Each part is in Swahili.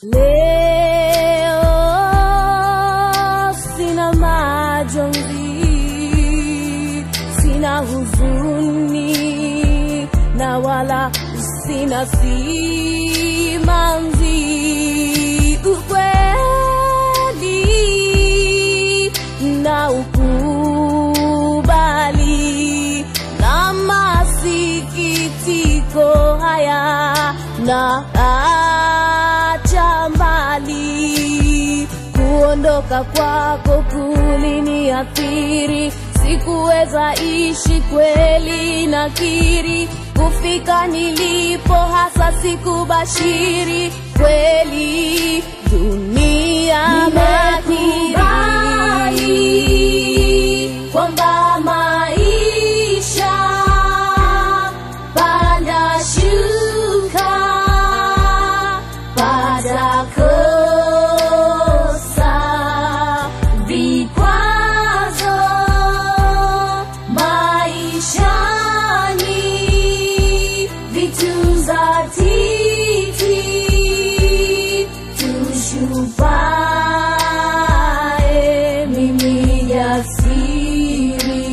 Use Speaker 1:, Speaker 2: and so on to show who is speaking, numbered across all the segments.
Speaker 1: Leo sina majonzi, sina huzuni na wala sina simanzi. Ukweli na ukubali na masikitiko haya na acha mbali kuondoka kwako kuliniathiri sikuweza ishi kweli nakiri kufika nilipo hasa sikubashiri kweli dunia mahiri kwamba maisha panda shuka pada kosa vikwazo maishani vitu za titi tushupae mimi jasiri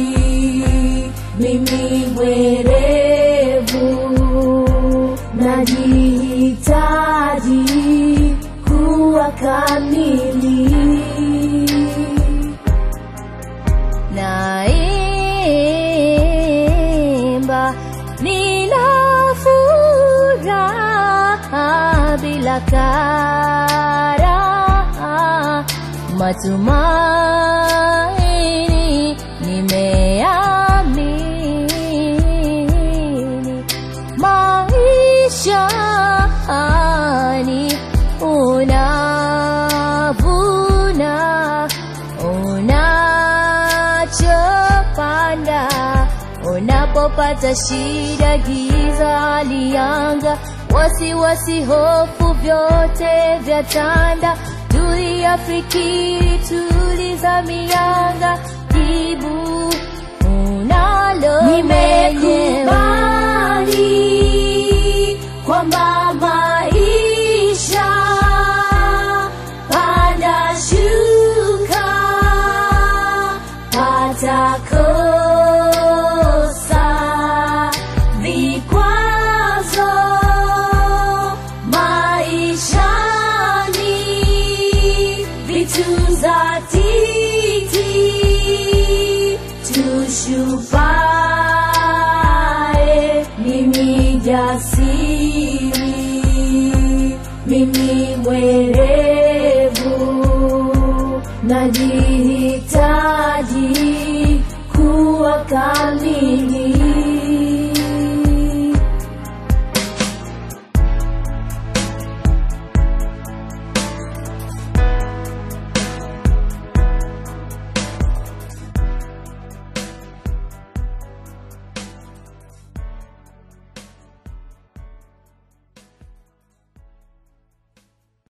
Speaker 1: mimi mwerevu najihitaji kuwa kamili naimba nina furaha bila karaha matumaini nimeamini maishani unavuna unachopanda unapopata shida giza lianga wasiwasi hofu vyote vya tanda tulia fikiri tuliza mianga jibu unalo nimekubali kwamba maisha panda shuka pata kosa vikwazo maishani vitu za titi tushupae mimi jasiri mimi mwerevu najihitaji kuwa kama